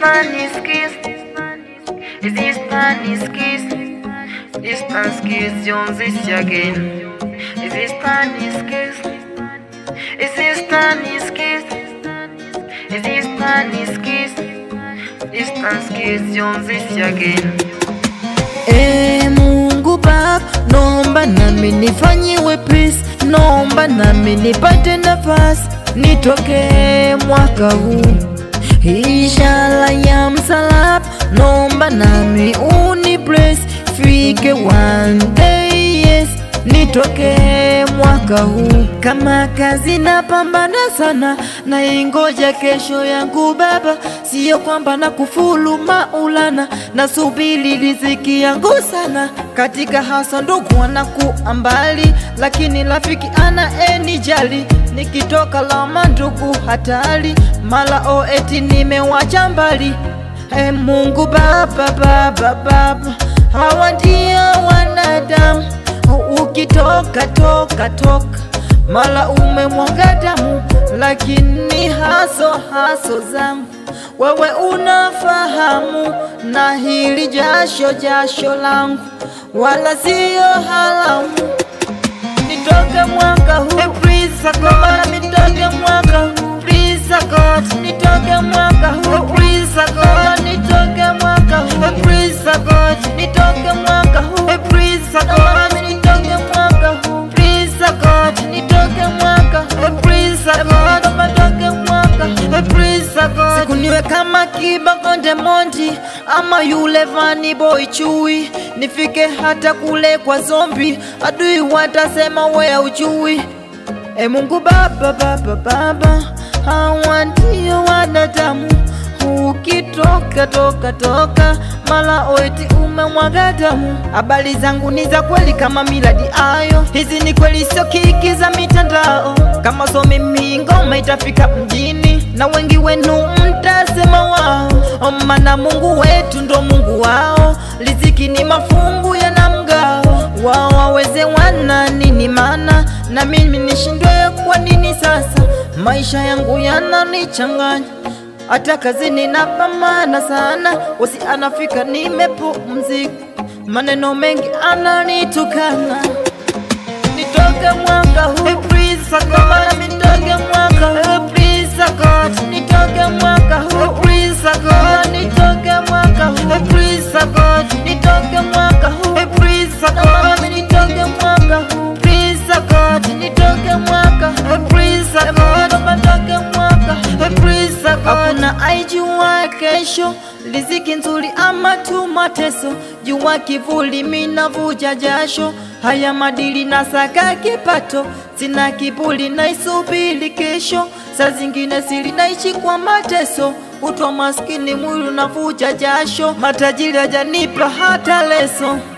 Spanish kiss? Is this Spanish kiss? This Spanish kiss Jones is again. Is this Spanish kiss? Is this Spanish kiss? Is this Spanish kiss? This Spanish kiss Jones is again. E Mungu Baba, nomba nami nifanyiwe peace, nomba nami nipate nafasi nitoke mwaka huu, ishara ya msalaba, nomba nami uni bless, fike one day yes nitoke mwaka huu. Kama kazi napambana sana, naingoja kesho yangu Baba, siyo kwamba na kufulu Maulana, nasubiri riziki yangu sana. Katika hasa ndugu wanakuwa mbali, lakini rafiki ana enijali. Nikitoka lama ndugu hatari, mala o eti nimewacha mbali. Hey, Mungu Baba, Baba, Baba, hawa ndio wanadamu ukitoka toka toka mala umemwaga damu, lakini haso haso zangu wewe unafahamu, na hili jasho jasho langu wala siyo haramu. Nitoke mwaka huu hey, please God, nitoke mwaka huu please God, nitoke mwaka huu please God, nitoke mwaka huu hey, please God, nitoke mwaka huu hey, please God, nitoke mwaka huu please God, nitoke mwaka huu please God, nitoke mwaka huu please God. Siku niwe kama Kiba Konde Mondi ama yule Vani Boy Chui, nifike hata kule kwa zombi, adui watasema we ujui. E Mungu Baba, Baba, Baba, hawa ndio wanadamu. Ukitoka toka toka, mala oeti umemwaga damu. Habari zangu ni za kweli kama miladi ayo, hizi ni kweli, sio kiki za mitandao. Kama so mimi ngoma itafika mjini, na wengi wenu mtasema wao, maana Mungu wetu ndo Mungu wao. Riziki ni mafungu yana mgao, wao waweze wana nini mana na mimi nishindwe kwa nini sasa? Maisha yangu yananichanganya, hata kazini napambana sana, wasi anafika nimepumzika, maneno mengi ananitukana. Nitoke mwaka huu hey, please God, nitoke mwaka huu please God, nitoke mwaka huu please God, nitoke mwaka huu hey, please God, nitoke mwaka huu hey, please God, nitoke mwaka huu please God, nitoke mwaka huu please God, nitoke mwaka huu please God. Hakuna aijua kesho riziki nzuri ama tu mateso, jua kivuli minavuja jasho, haya madili na saka kipato, sina kibuli naisubiri kesho, saa zingine siri naishi kwa mateso, utwa maskini mwili unavuja jasho, matajiri hajanipa hata leso.